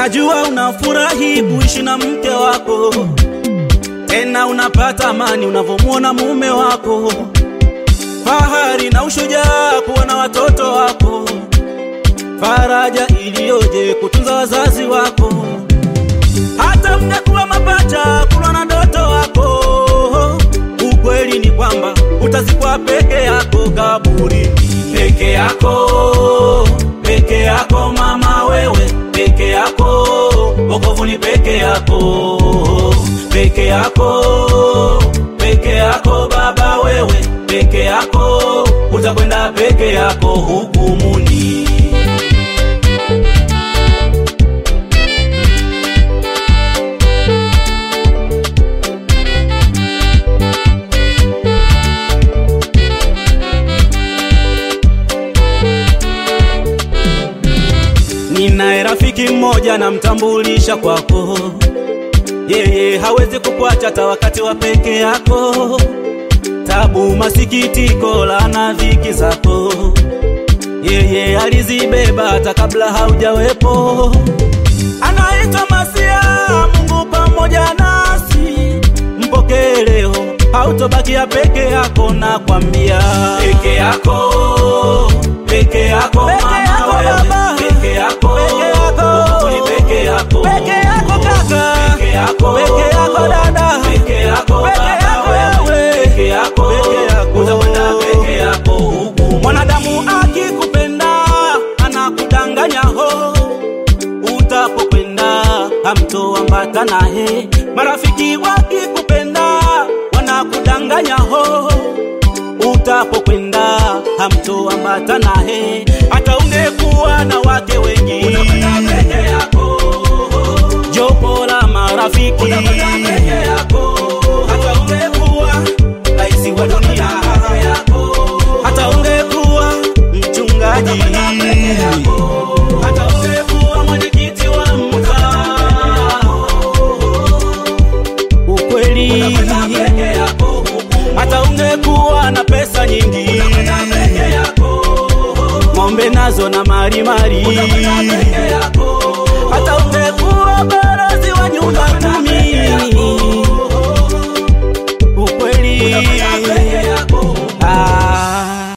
Najua unafurahi kuishi na mke wako, tena unapata amani unavyomwona mume wako, fahari na ushujaa kuwa na watoto wako, faraja iliyoje kutunza wazazi wako, hata mngekuwa mapacha kulwa na ndoto wako. Ukweli ni kwamba utazikwa peke yako kaburini, peke yako, peke yako mama wewe, peke yako, wokovu ni peke yako, peke yako, peke yako baba wewe, peke yako, utakwenda peke yako hukumuni. Ninaye rafiki mmoja namtambulisha kwako, yeye hawezi kukuacha hata wakati wa peke yako, tabu, masikitiko, laana, dhiki zako, yeye alizibeba hata kabla haujawepo. Anaitwa Masia, Mungu pamoja nasi, mpokee leo, hautobakia peke yako, nakwambia peke yako, peke yako mama wewe, peke yako, wokovu ni peke yako, Peke yako kaka, peke yako, peke yako dada, peke yako peke baba yako wewe, wewe, peke yako, peke yako. utakwenda peke yako huku. Mwanadamu akikupenda anakudanganya ho, utapokwenda hamtoambata naye. Marafiki wakikupenda wanakudanganya ho, utapokwenda hamtoambata naye. Hata ungekuwa na wake wengi, utakwenda peke yako jopo la marafiki hata ungekuwa raisi wa dunia hata ungekuwa mchungaji hata ungekuwa mwenyekiti wa mtaa ukweli hata ungekuwa na pesa nyingi ng'ombe nazo na marimari hata ungekuwa barazi wa nyumba kumi ukweli